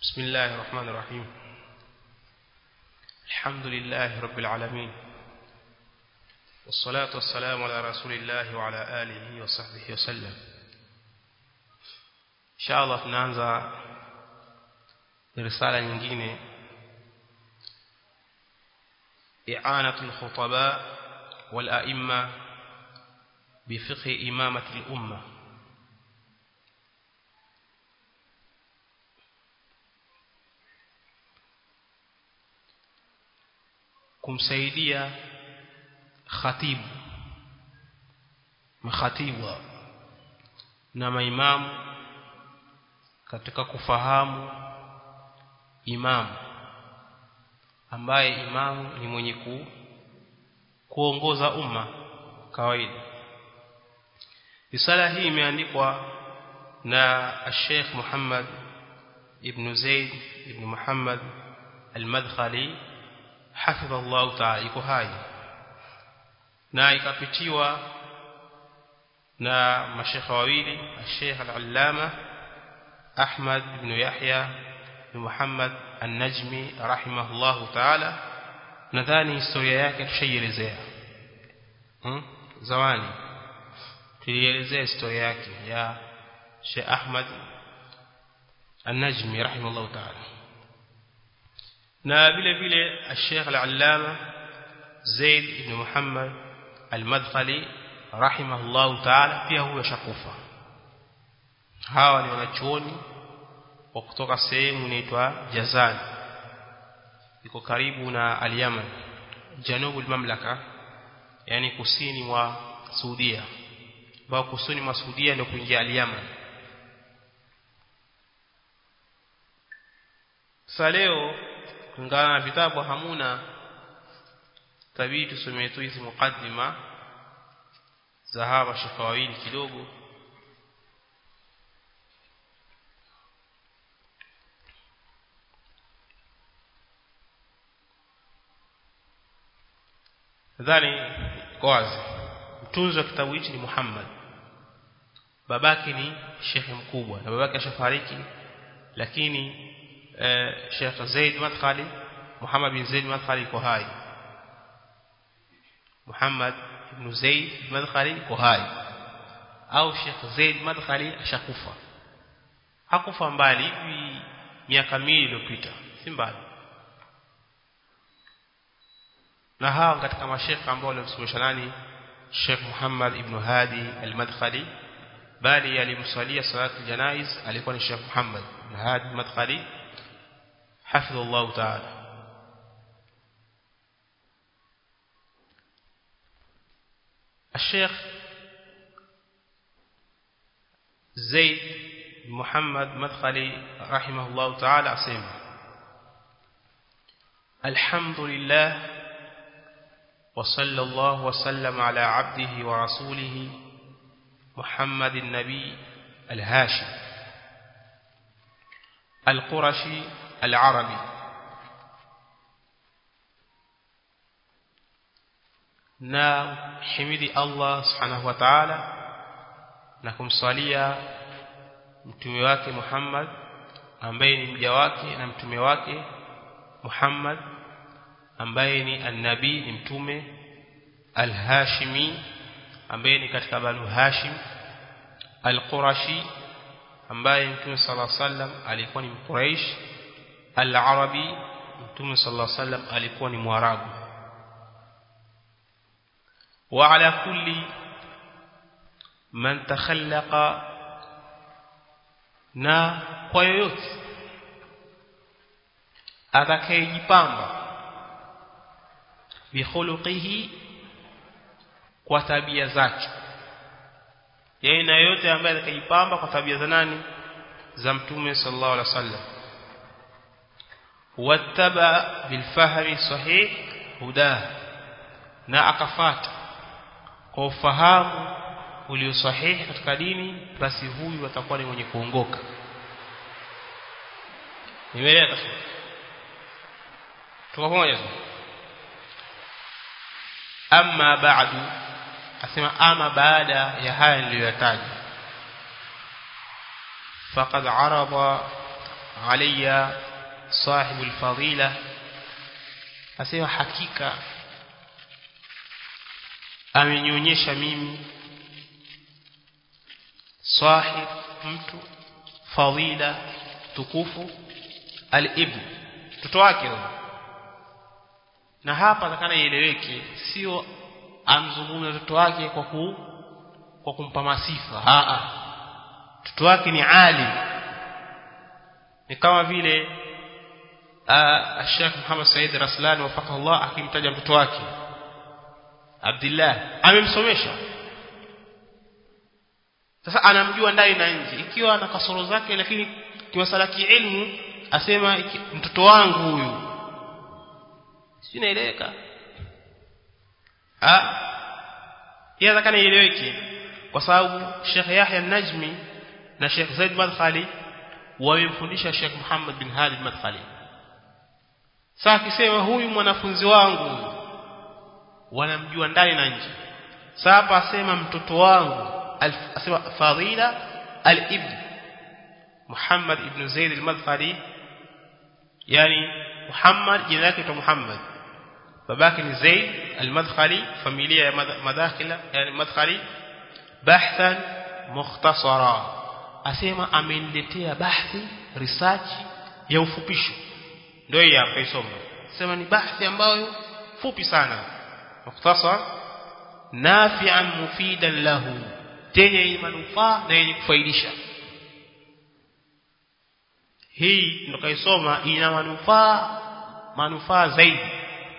بسم الله الرحمن الرحيم الحمد لله رب العالمين والصلاة والسلام على رسول الله وعلى آله وصحبه وسلم إن شاء الله tunaanza risala nyingine إعانة الخطباء والأئمة بفقه إمامة الأمة kumsaidia khatibu makhatibu na maimamu katika kufahamu imamu ambaye imamu ni mwenye ku, kuongoza umma kawaida risala hii imeandikwa na Sheikh Muhammad ibn Zaid ibn Muhammad al-Madkhali hafidhallahu ta'ala iko hai na ikapitiwa na mashekha wawili Sheikh al-Allama Ahmad ibn Yahya ibn Muhammad an-Najmi rahimahullahu ta'ala nadhani historia yake tushaielezea hmm? zawani tulielezea historia yake ya Sheikh Ahmad an-Najmi rahimahullahu ta'ala na vile vile Sheikh al-Allama Zaid ibn Muhammad al-Madkhali rahimahullahu ta'ala pia huyo shakufa hawa ni wanachuoni wa kutoka sehemu inaitwa Jazan iko karibu na al-Yaman janubu mamlaka yani kusini mwa Saudia ambao kusini mwa Saudia ndio kuingia al-Yaman sasa leo kulingana na vitabu hamuna tabii tusomee tu hizi mukaddima za hawa shekha wawili kidogo nadhani wazi mtunzi wa kitabu hichi ni Muhammad babake ni shekhe mkubwa na babake ashafariki lakini Sheikh Zaid Madkhali Muhammad bin Zaid Madkhali yuko hai Muhammad ibn Zaid Madkhali yuko hai au Sheikh Zaid Madkhali ashakufa hakufa mbali hivi miaka miwili iliyopita si mbali na hawa katika mashekha ambao walimsomesha nani Sheikh Muhammad ibn Hadi al-Madkhali bali alimsalia salatu janaiz alikuwa ni Sheikh Muhammad ibn Hadi al-Madkhali حفظه الله تعالى الشيخ زيد محمد مدخلي رحمه الله تعالى أسمع الحمد لله وصلى الله وسلم على عبده ورسوله محمد النبي الهاشم القرشي العربي na himidi Allah subhanahu wa ta'ala na kumswalia mtume wake Muhammad ambaye ni mja wake na mtume wake Muhammad ambaye ni annabi ni mtume al-Hashimi ambaye ni katika Banu Hashim al-Qurashi ambaye mtume sallallahu alaihi wasallam alikuwa ni Mquraish al-Arabi mtume sallallahu alaihi wasallam alikuwa ni Mwarabu wa ala kulli man takhallaqa na kwa yoyote atakayejipamba bihuluqihi kwa tabia zake yeye na yote ambaye atakayejipamba kwa tabia za nani za mtume sallallahu alaihi wasallam wattaba bilfahmi sahih hudah na akafata kwa ufahamu ulio sahihi katika dini basi huyu atakuwa ni mwenye kuongoka nimeelewa tuko pamoja amma ba'du asema ama baada ya haya niliyoyataja faqad arada alayya sahibu alfadila asema hakika amenionyesha mimi sahib mtu fadila tukufu al-ibn mtoto wake huyo na hapa takana ieleweke sio amzungumza mtoto wake kwa ku kwa kumpa masifa a a mtoto wake ni alim ni kama vile Sheikh Muhammad Said Raslani wafaka Allah akimtaja mtoto wake Abdullah amemsomesha sasa anamjua ndani na nje ikiwa ana kasoro zake lakini kiwasala kiilmu asema mtoto wangu huyu si naeleweka ah yeye kana ieleweke kwa sababu Sheikh Yahya Najmi na Sheikh Zaid Madkhali wamemfundisha Sheikh Muhammad bin Hadi Madkhali sasa akisema huyu mwanafunzi wangu wanamjua ndani na nje sasa hapa asema mtoto wangu asema fadila al-ibn Muhammad ibn Zaid al-Madkhali yani Muhammad jina lake ni Muhammad babake ni Zaid al-Madkhali familia ya madakhila yani Madkhali bahthan mukhtasara asema ameniletea bahthi research ya ufupisho ndio hii hapa isoma sema ni bahthi ambayo fupi sana mukhtasar nafi'an mufidan lahu tenye manufaa na yenye kufaidisha hii ndio kaisoma ina manufaa manufaa zaidi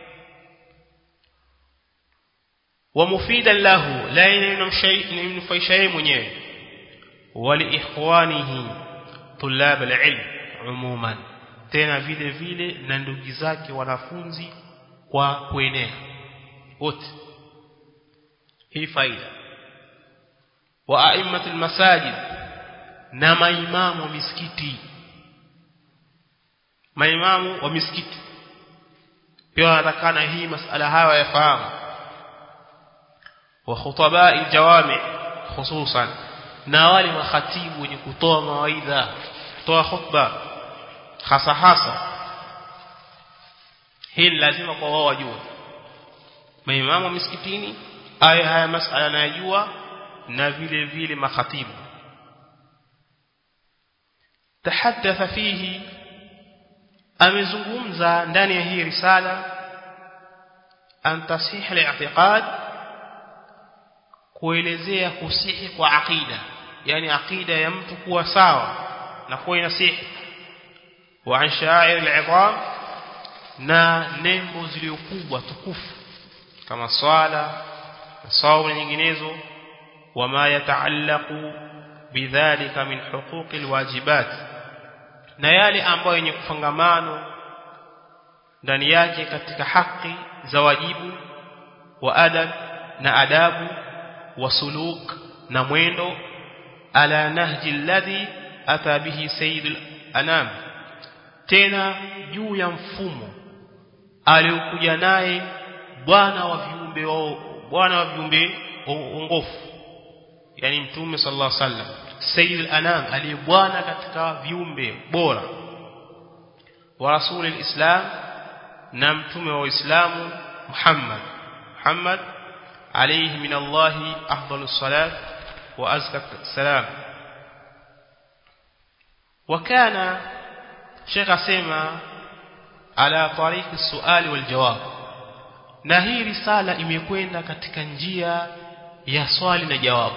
wa mufidan lahu la inamnufaisha yeye mwenyewe wali ikhwanihi tulab alilm umuman tena vile vile na ndugu zake wanafunzi kwa kuenea wote hii faida wa aimmatul masajid na maimamu wa misikiti maimamu wa misikiti pia wanatakana hii masala hayo yafahamu wa khutabai jawami hususan na wale makhatibu wenye kutoa mawaidha kutoa khutba hasa hasa hii lazima kwa wao wajue maimamu wa misikitini aya haya masala anayajua na vile vile makhatibu tahaddatha fihi amezungumza ndani ya hii risala an tasih al-i'tiqad kuelezea kusihi kwa aqida yani aqida ya mtu kuwa sawa na kuwa inasihi wa an sha'ir al-'idham na nembo zilizokubwa tukufu kama swala na saumu nyinginezo wama yataallaqu bidhalika min huquqi alwajibat na yale ambayo yenye kufangamano ndani yake katika haki za wajibu wa adab na adabu wa suluk na mwendo ala nahji alladhi ata bihi sayyidul anam tena juu ya mfumo aliokuja naye bwana wa viumbe bwana wa viumbe ongofu yani mtume sallallahu alaihi wasallam sayyid al-anam aliye bwana katika viumbe bora wa rasulil islam na mtume wa uislamu Muhammad Muhammad alayhi min Allah afdalus salat wa azka salam وكان شيخ اسمع على طريق السؤال والجواب na hii risala imekwenda katika njia ya swali na jawabu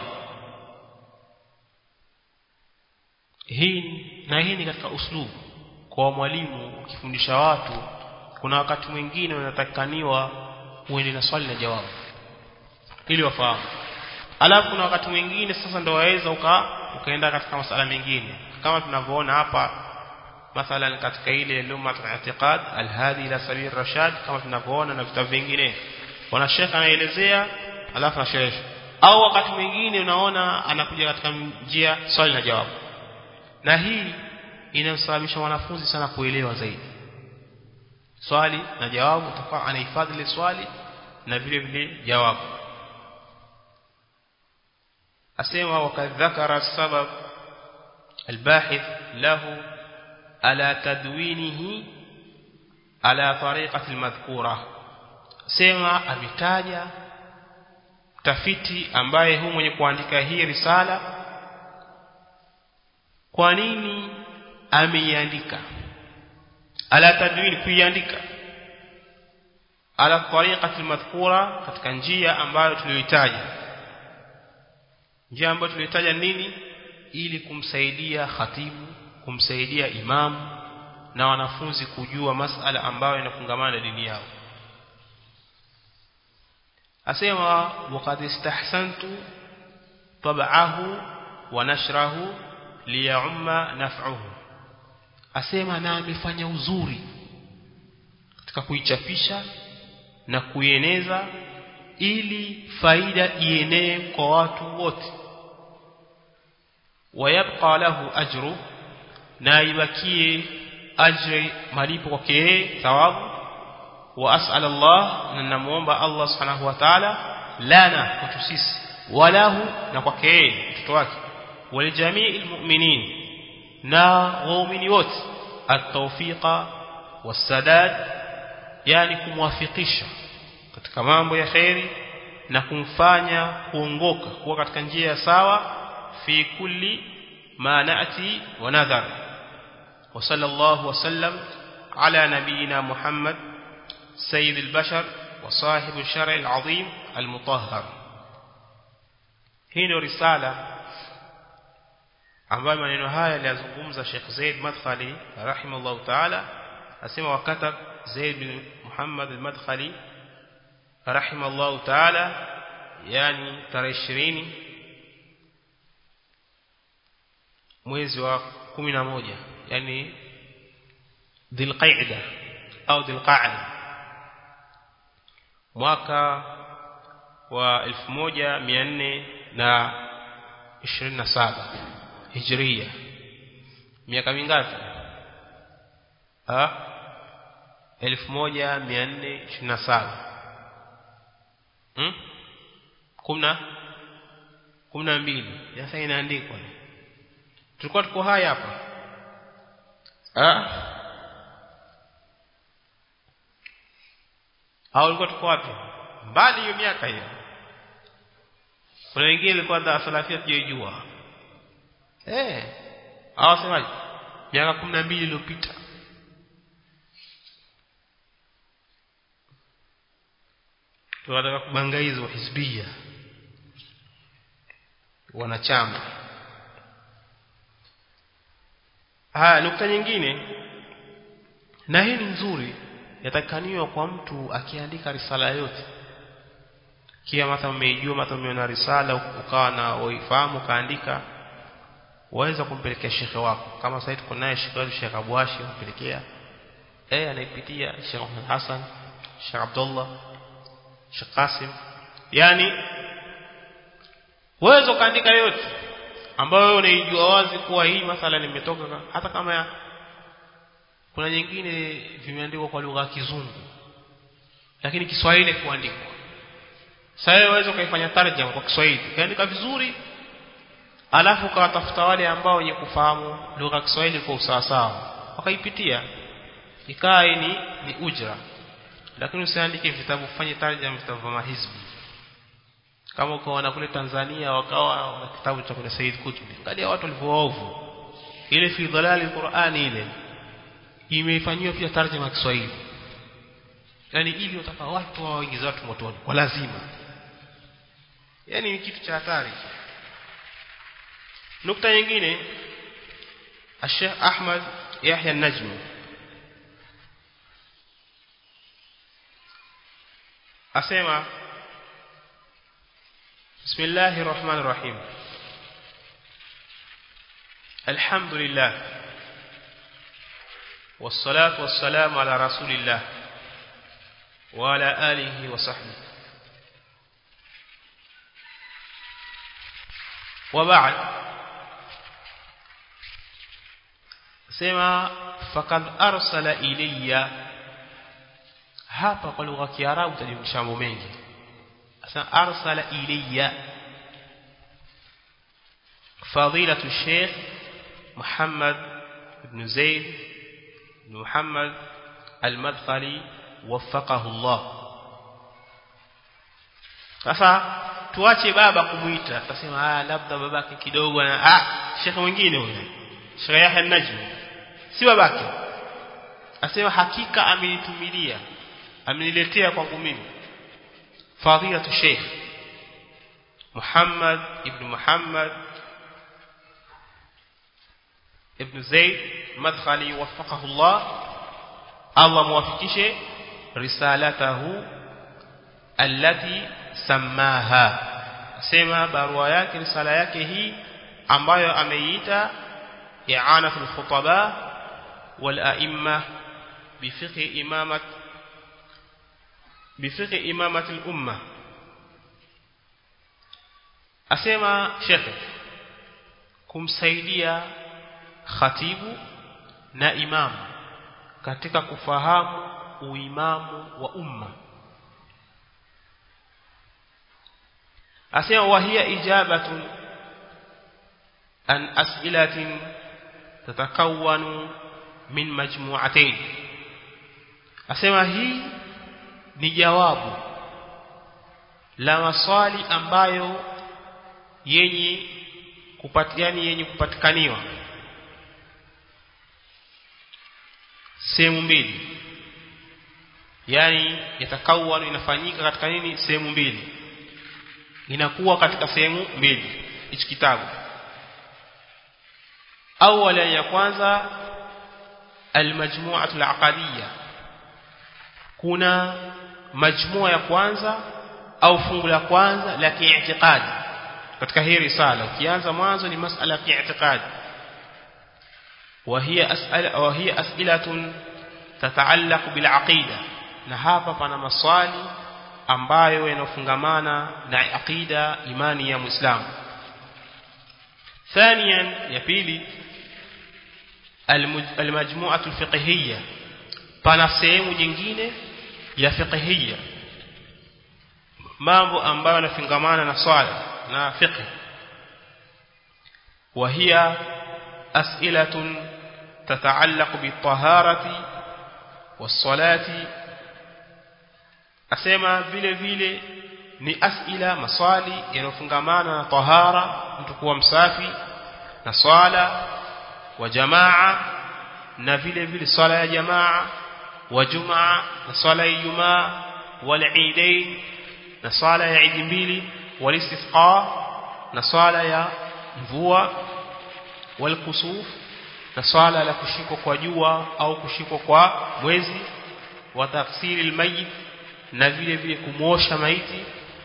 hii na hii ni katika uslubu kwa mwalimu ukifundisha watu kuna wakati mwingine unatakaniwa uende na swali na jawabu ili wafahamu alafu kuna wakati mwingine sasa ndio waweza uka ukaenda katika masala mengine kama tunavyoona hapa mathalan katika ile luma al-i'tiqad al-hadi ila sabil rashad kama tunavyoona na vitabu vingine wana shekha anaelezea alafu anasherehesha au wakati mwingine unaona anakuja katika njia swali na jawabu na hii inamsababisha wanafunzi sana kuelewa zaidi swali na jawabu utakuwa anahifadhi ile swali na vile vile jawabu asema wakadhakara sabab الباحث له ala tadwinihi ala tariqati almadhkura sema ametaja tafiti ambaye huyu mwenye kuandika hii risala kwa nini ameiandika ala tadwini kuiandika ala tariqati almadhkura katika njia ambayo tuliyoitaja njia ambayo tuliyoitaja nini ili kumsaidia khatibu kumsaidia imamu na wanafunzi kujua masala ambayo yanafungamana na dini yao asema waqad istahsantu tab'ahu wa nashrahu liyumma naf'uhu asema na amefanya uzuri katika kuichapisha na kuieneza ili faida ienee kwa watu wote wayabqa lahu ajru na ibakie ajri malipo kwake yeye thawabu wa as'al Allah na namuomba Allah subhanahu wa ta'ala lana kwetu sisi walahu na kwake yeye mtoto wake walijamii almu'minin na waumini wote at-tawfiqa was-sadad yani kumwafikisha katika mambo ya khairi na kumfanya kuongoka kuwa katika njia ya sawa fi kulli ma na'ti wa nadhar wa sallallahu wa sallam ala nabiyyina Muhammad sayyid al-bashar wa sahib al-shar' al-azim al-mutahhar hii ndio risala ambayo maneno haya aliyazungumza Sheikh Zaid Madkhali rahimahullah ta'ala asema wakata Zaid bin Muhammad al-Madkhali rahimahullah ta'ala yani tarehe 20 mwezi wa 11 yani Dhulqa'da au Dhulqa'da mwaka wa 1427 Hijria miaka mingapi ah 1427 hmm kuna kuna mbili sasa inaandikwa tulikuwa tuko haya hapa ah au ulikuwa tuko wapi mbali hiyo miaka hiyo kuna wengine ilikuwa da salafia tujijua eh au semaje miaka 12 iliyopita tunataka kubangaiza hizbia wanachama haya nukta nyingine na hii ni nzuri yatakaniwa kwa mtu akiandika risala yote kia mata umeijua mata umeona risala ukawa na uifahamu kaandika waweza kumpelekea shekhe wako kama sasa tuko naye shekhe wetu Sheikh Abwashi kumpelekea eh anaipitia Sheikh Muhammad Hassan Sheikh Abdullah Sheikh Qasim yani waweza kaandika yote ambayo wewe unaijua wazi kuwa hii masala nimetoka hata kama ya, kuna nyingine vimeandikwa kwa lugha ya kizungu lakini Kiswahili kuandikwa sasa wewe waweza kaifanya tarjama kwa Kiswahili kaandika vizuri alafu kawatafuta wale ambao wenye kufahamu lugha ya Kiswahili kwa usawasawa wakaipitia ikawa ni ni ujra lakini usiandike vitabu fanye tarjama vitabu vya mahizbi kama ukaona kule Tanzania wakawa na kitabu cha kuna Said Kutubi angalia watu walivyoovu ile fi dhalali Qur'ani ile imefanywa pia tarjama ya Kiswahili yani ili utaka watu waingize watu motoni kwa lazima yani ni kitu cha hatari nukta nyingine Sheikh Ahmad Yahya Najmi asema بسم الله الرحمن الرحيم الحمد لله والصلاة والسلام على رسول الله وعلى آله وصحبه وبعد سما فقد أرسل إلي hapa kwa lugha ya Kiarabu tajumlisha mambo mengi sasa arsala ilayya fadilatu Sheikh Muhammad ibn Zaid Muhammad al-Madkhali waffaqahu Allah sasa tuache baba kumuita tutasema ah labda babake kidogo na ah shekhe mwingine huyo Sheikh Yahya Najmi si babake asema hakika amenitumilia ameniletea kwangu mimi fadhilatu Sheikh Muhammad ibn Muhammad ibn Zaid Madkhali waffaqahu Allah Allah muwafikishe risalatahu allati samaha sema barua yake risala yake hii ambayo ameiita i'anatul khutaba wal a'imma bifiqh imamat bifiqh imamatil umma asema shekhe kumsaidia khatibu na imamu katika kufahamu uimamu wa umma asema wahia ijabatun an as'ilatin tatakawanu min majmu'atayn asema hii ni jawabu la maswali ambayo yenye kupatiani yenye kupatikaniwa sehemu mbili yani yatakawanu inafanyika katika nini sehemu mbili inakuwa katika sehemu mbili hichi kitabu awala ya kwanza almajmu'atu alaqadiyya kuna majmua ya kwanza au fungu la kwanza la kiitikadi katika hii risala ukianza mwanzo ni masala ya kiitikadi وهي أسئلة وهي أسئلة تتعلق بالعقيدة na hapa pana maswali ambayo yanofungamana na aqida imani ya muislamu ثانيا ya pili المجموعة الفقهية pana sehemu nyingine ya fiqhiyya mambo ambayo yanafungamana na swala na fiqh وهي أسئلة تتعلق بالطهارة والصلاة أسمى vile vile ni asila maswali yanofungamana na tahara mtu kuwa msafi na swala wa jamaa na vile vile swala ya jamaa wa jumaa na swala ya ijumaa wal eidain na swala ya idi mbili wal istisqa na swala ya mvua wal kusuf na swala la kushikwa kwa jua au kushikwa kwa mwezi wa tafsiri almayit na vile vile kumosha maiti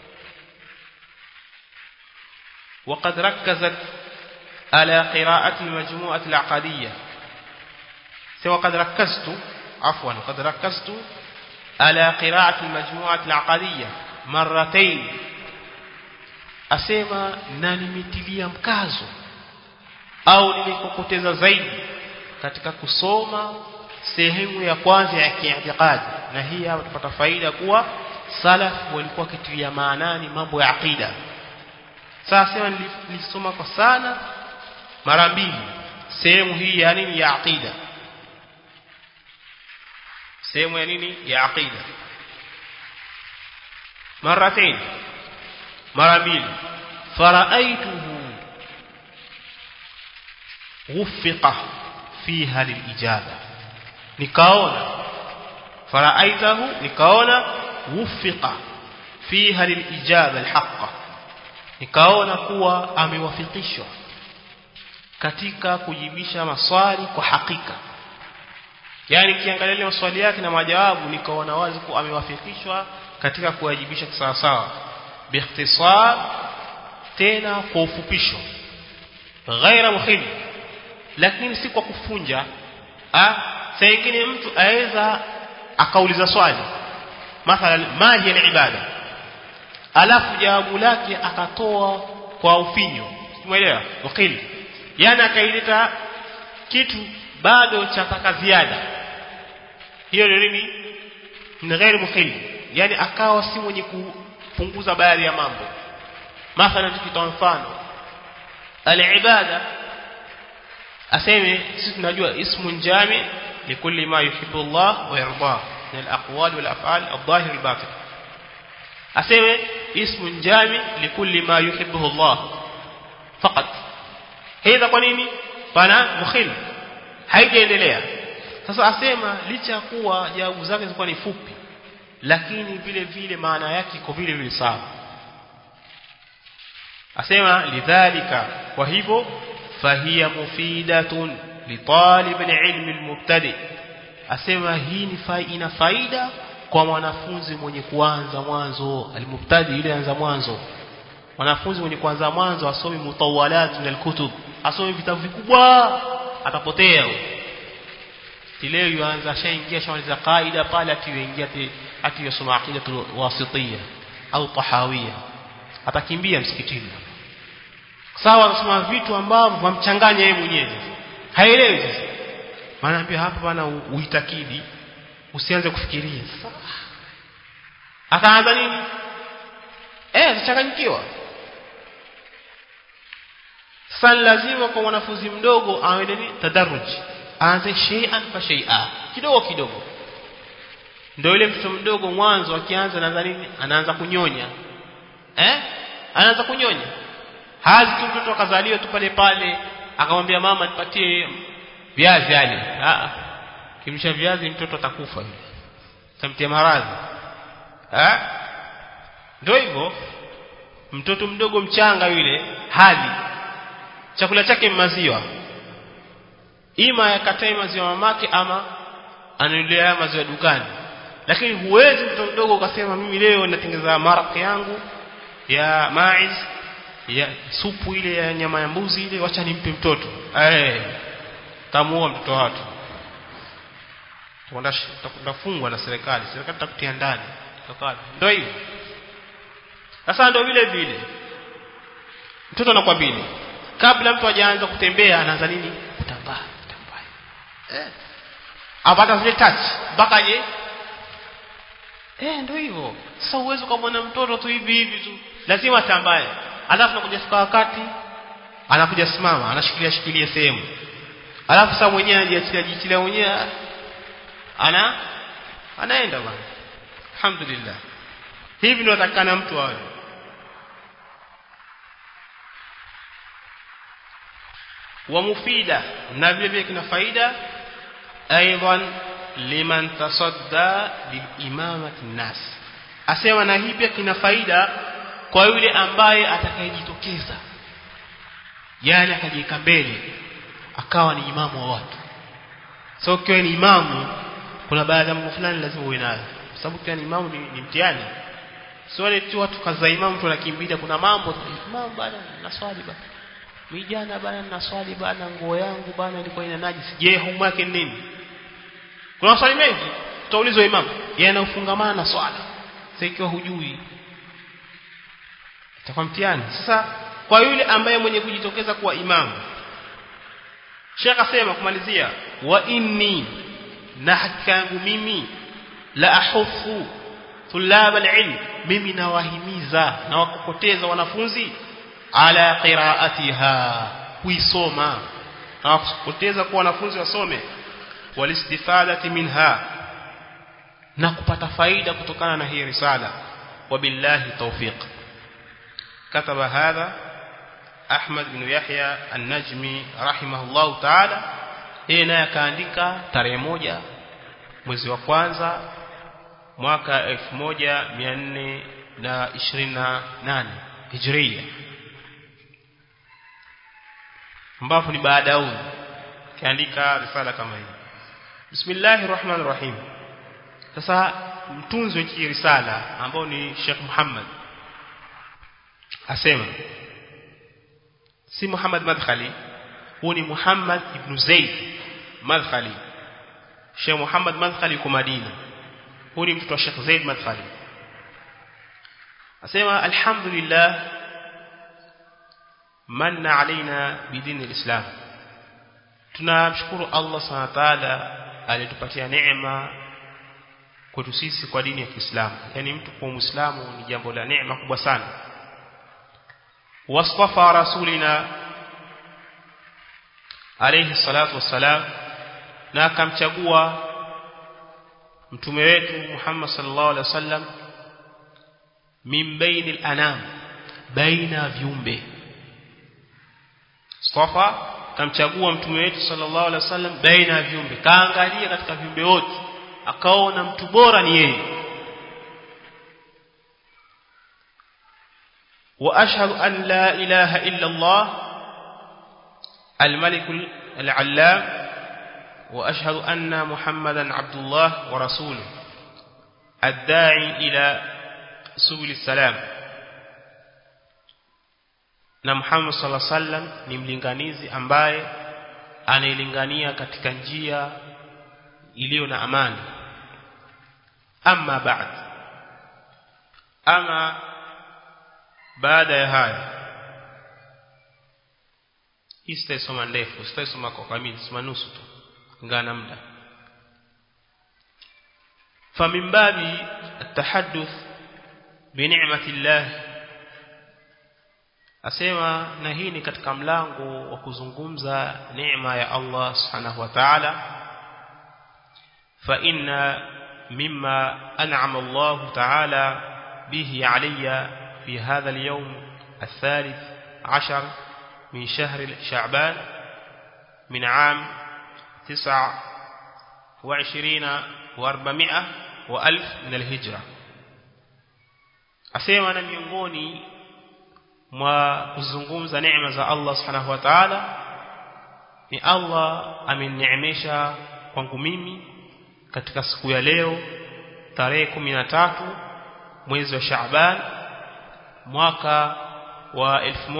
وقد ركزت على قراءة المجموعة العقدية سوى قد ركزت عفوا قد ركزت على قراءة المجموعة العقدية مرتين أسمى نانمتليا مكازو au nilikokoteza zaidi katika kusoma sehemu ya kwanza ya kiitikadi na hii hapa tupata faida kuwa salaf walikuwa kitilia maanani mambo ya aqida sasa nilisoma kwa sana mara mbili sehemu hii ya nini ya aqida sehemu ya nini ya aqida maratain mara mbili faraaituhu وفق فيها للإجابة نكاونا فرأيته نكاونا وفق فيها للإجابة الحق nikaona kuwa amewafikishwa katika kujibisha maswali kwa hakika yani kiangalia maswali yake na majawabu nikaona wazi kuwa amewafikishwa katika kuwajibisha sawa sawa biikhtisar tena kwa ufupisho ghaira muhim lakini si kwa kufunja ah saa nyingine mtu aweza akauliza swali mathalan ma hiya ibada alafu jawabu lake akatoa kwa ufinyo umeelewa wakili yani akaileta kitu bado cha taka ziada hiyo ni nini ni ghairi muhim yani akawa si mwenye kupunguza baadhi ya mambo mathalan tukitoa mfano alibada aseme sisi tunajua ismun jami likulli ma yuhibbu Allah wa yarda min al-aqwal wal af'al al-zahir al-batin aseme ismun jami likulli ma yuhibbu Allah faqat هذا kwa nini pana mukhil haijaendelea sasa asema licha ya kuwa jawabu zake zilikuwa ni fupi lakini vile vile maana yake iko vile vile sawa asema lidhalika kwa hivyo fahiya mufidatun litalib alilm almubtadi asema hii ni faida faida kwa mwanafunzi mwenye kuanza mwanzo almubtadi yule anza mwanzo mwanafunzi mwenye kuanza mwanzo asome mutawalat min alkutub asome vitabu vikubwa atapotea leo yuanza shaingia shamaliza qaida pale atiyoingia atiyosoma aqidatu wasitiyya au tahawiyya atakimbia msikitini sawa anasoma vitu ambavyo vamchanganya yeye mwenyewe haelewi sasa maana ambia hapa bana uitakidi usianze kufikiria sasa ataanza nini eh atachanganyikiwa sasa lazima kwa mwanafunzi mdogo awe nini tadarruj aanze shay'an fa shay'a kidogo kidogo ndio yule mtoto mdogo mwanzo akianza anaanza nini anaanza kunyonya eh anaanza kunyonya hazi tu mtoto akazaliwa tu pale pale akamwambia mama nipatie viazi ale ah kimsha viazi mtoto atakufa yule tamtia maradhi eh ndio hivyo mtoto mdogo mchanga yule hali chakula chake maziwa ima yakatae maziwa mamake ama anunulia maziwa dukani lakini huwezi mtoto mdogo ukasema mimi leo natengeneza maraq yangu ya maiz ya supu ile ya nyama ya mbuzi ile wacha nimpe mtoto eh tamuua mtoto watu tutafungwa na serikali serikali itakutia ndani ndio hivyo sasa ndio vile vile mtoto anakwambia kabla mtu hajaanza kutembea anaanza nini kutambaa kutambaa eh apata zile touch mpaka je eh ndio hivyo sasa uwezo ukamwona mtoto tu hivi hivi tu lazima atambaye alafu nakuja fika wakati anakuja simama anashikilia shikilia sehemu alafu sasa mwenyewe anajiachilia jichilia mwenyewe ana anaenda bwana alhamdulillah hivi ndio atakana mtu awe wa mufida na vile vile kina faida aidan liman tasadda lilimamati nas asema na hii pia kina faida kwa yule ambaye atakayejitokeza yani akajiweka mbele akawa ni imamu wa watu so ukiwa ni imamu kuna baadhi ya mambo fulani lazima uwe nayo kwa sababu ukiwa ni imamu ni, ni mtihani sio wale tu watu kaza imamu tu anakimbia kuna mambo imamu bana naswali bana vijana bana naswali bana nguo yangu bana ilikuwa ina najisi je hukumu yake nini kuna maswali mengi tutaulizwa imamu yanayofungamana na swala sasa ikiwa hujui itakuwa mtihani sasa kwa yule ambaye mwenye kujitokeza kuwa imamu Sheikh asema kumalizia wa inni na hakika yangu mimi la ahufu tulab alilm mimi nawahimiza na wakokoteza wanafunzi ala qiraatiha kuisoma na wakokoteza kwa wanafunzi wasome walistifadati minha na kupata faida kutokana na hii risala wabillahi tawfiq كتب هذا أحمد بن يحيى النجمي رحمه الله تعالى yeye naye akaandika tarehe moja mwezi wa kwanza mwaka 1428 hijria ambapo ni baada ya huyu kaandika risala kama hii bismillahir rahmanir rahim sasa mtunzi wa hii risala ambao ni Sheikh Muhammad asema si Muhammad Madkhali huu ni Muhammad ibn Zaid Madkhali Sheikh Muhammad Madkhali yuko Madina huu ni mtoto wa Sheikh Zaid Madkhali asema alhamdulillah manna alaina bidini alislam tunamshukuru Allah subhanahu wa ta'ala alitupatia neema kwetu sisi kwa dini ya Kiislamu yani mtu kuwa muislamu ni jambo la neema kubwa sana واصطفى رسولنا عليه الصلاة والسلام na akamchagua mtume wetu Muhammad sallallahu alaihi wasallam min bainil anam baina viumbe Mustafa kamchagua mtume wetu sallallahu alaihi wasallam baina viumbe kaangalia katika viumbe wote akaona mtu bora ni yeye واشهد ان لا اله الا الله الملك العلام واشهد ان محمدا عبد الله ورسوله الداعي الى سبل السلام na Muhammad sallallahu alaihi wasallam ni mlinganizi ambaye anailingania katika njia iliyo na amani amma ba'd ama baada ya haya hii sitaisoma ndefu sitaisoma kwa kamili soma nusu tu ngana muda فمن باب التحدث بنعمة الله asema na hii ni katika mlango wa kuzungumza neema ya Allah subhanahu wa ta'ala fa inna mimma an'ama Allah ta'ala bihi alayya في هذا اليوم الثالث عشر من شهر شعبان من عام تسع وعشرين واربعمائة وألف من الهجرة أسيما نميونغوني mwa kuzungumza neema za Allah subhanahu wa ta'ala ni Allah amenineemesha kwangu mimi katika siku ya leo tarehe 13 mwezi wa Shaaban mwaka wa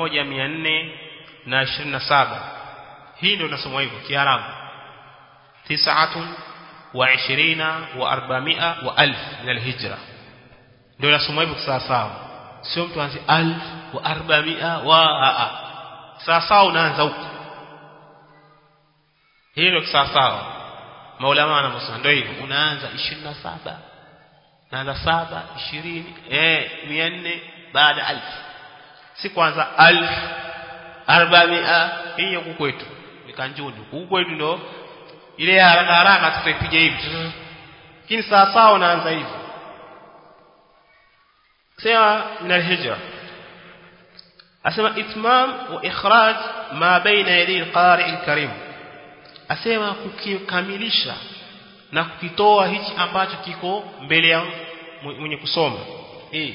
1427 hii ndio nasoma hivyo kiarabu tis'atun wa 20 wa 400 wa 1000 min alhijra ndio nasoma hivyo sawa sawa sio mtu anzi 1000 wa 400 wa a a sawa sawa unaanza huko hii ndio sawa sawa maulama wanasema ndio hivyo unaanza 27 naanza 7 20 eh 400 baada alf si kwanza alf arbamia hii huku kwetu ni kanjuni huku kwetu ndo ile haraka haraka tutaipiga hivi lakini sawa sawa unaanza hivi sema min alhijra asema itmam wa ikhraj ma baina yadi alqari alkarim asema kukikamilisha na kukitoa hichi ambacho kiko mbele ya mwenye kusoma eh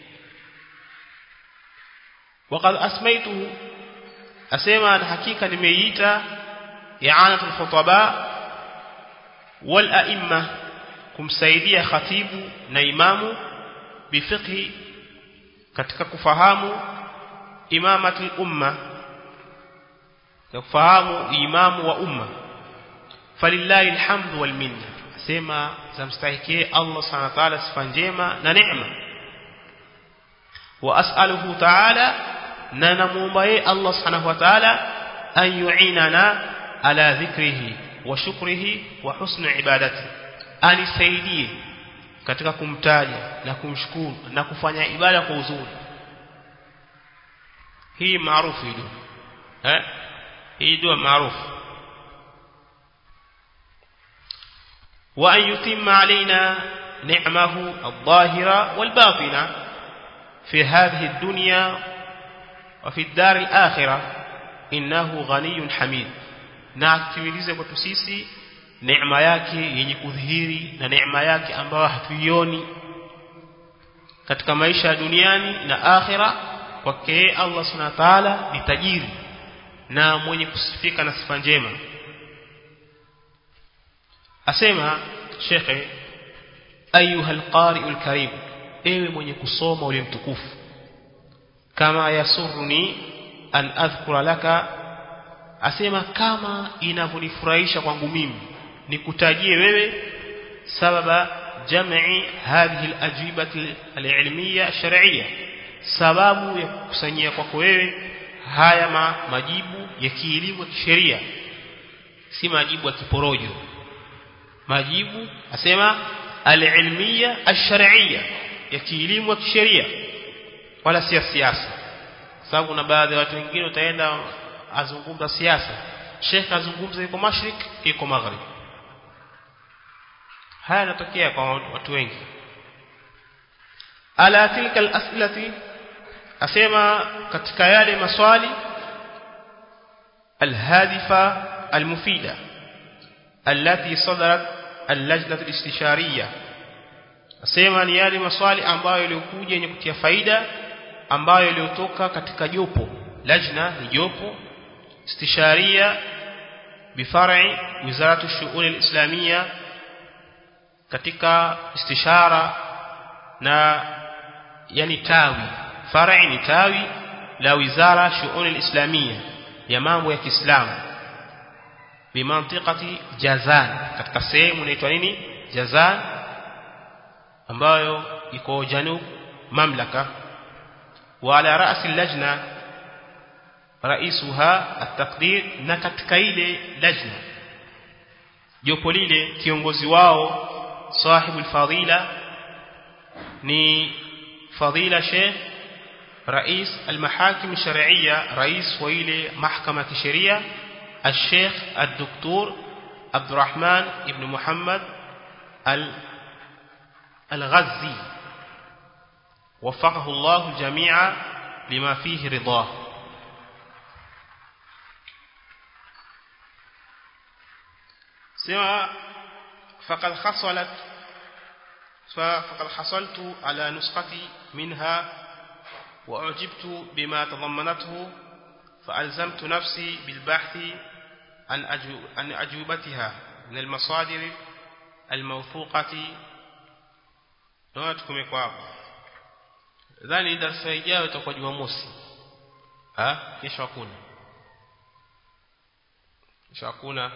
وقد اسميته اسمع الحقيقه nimeita i'anatul khutaba wal a'imma kumsaidia khatibu na imamu bifiqhi katika kufahamu imamatul umma ya kufahamu imamu wa umma falillahi alhamdu wal minna sema zamstahikie Allah subhanahu wa ta'ala sifa njema na neema wa as'aluhu ta'ala na namuomba yeye Allah subhanahu wa ta'ala an yu'inana ala dhikrihi wa shukrihi wa husni ibadati anisaidie katika kumtaja na kumshukuru na kufanya ibada kwa uzuri hii maarufu hii eh hii dua maarufu wa an yutimma alaina ni'mahu adh-dhahira wal-batina fi hadhihi ad-dunya wa fi ad-dar al-akhirah innahu ghaniyyun hamid na atimilize kwetu sisi neema yake yenye kudhihiri na neema yake ambayo hatuioni katika maisha ya duniani na akhira kwake Allah subhanahu wa ta'ala ni tajiri na mwenye kusifika na sifa njema asema shekhe ayuha alqari'u alkarim ewe mwenye kusoma ule mtukufu kama yasuruni an adhkura laka asema kama inavyonifurahisha kwangu mimi nikutajie wewe sababa jam'i hadhihi alajibati alilmiya shar'iyya sababu ya kukusanyia kwako wewe haya ma, majibu ya kielimu ya kisheria si majibu ya kiporojo majibu asema alilmiya alshar'iyya ya kielimu ya kisheria wala si siasa sababu kuna baadhi ya watu wengine utaenda azungumza siasa Sheikh azungumza yuko mashrik yuko maghrib haya yanatokea kwa watu wengi ala tilka al-as'ilati asema katika yale maswali الهادفة المفيدة التي صدرت اللجنة الاستشارية asema ni yale maswali ambayo yaliokuja yenye kutia faida ambayo yaliotoka katika jopo lajna ni jopo istisharia bifar'i wizaratu shu'un al-islamia katika istishara na yani tawi far'i ni tawi la wizara shu'un al-islamia ya mambo ya Kiislamu bimantiqati Jazan katika sehemu inaitwa nini Jazan ambayo iko janub mamlaka wa ala ra'si lajna raisuha at-taqdir na katika ile lajna jopo lile kiongozi wao sahibu al-fadila ni fadila sheikh رئيس المحاكم الشرعية رئيس ويلي محكمة الشريعة الشيخ الدكتور عبد الرحمن ابن محمد الغزي وفقه الله الجميع لما فيه رضاه سوى فقد حصلت فقد حصلت على نسختي منها وأعجبت بما تضمنته فألزمت نفسي بالبحث عن عن أجوبتها من المصادر الموثوقة نواتكم يكواب dhani darasa ijayo itakuwa Jumamosi ah kesho hakuna kesho hakuna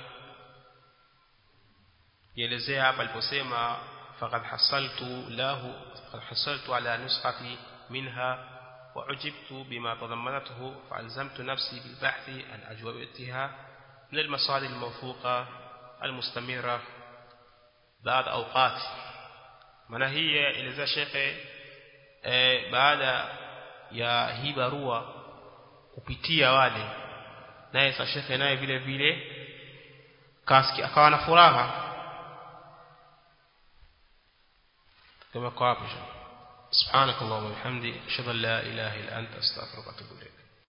nielezea hapa aliposema faqad hasaltu lahu faqad hasaltu ala nuskhati minha وعجبت بما تضمنته فألزمت نفسي بالبحث عن أجوبتها من المصادر الموثوقة المستمرة بعد أوقات maana hii eleza shekhe e, baada ya hii barua kupitia wale naye sa shekhe naye vile vile kaski akawa na furaha kama kwa hapo سبحانك اللهم وبحمدك اشهد ان لا اله الا انت استغفرك واتوب اليك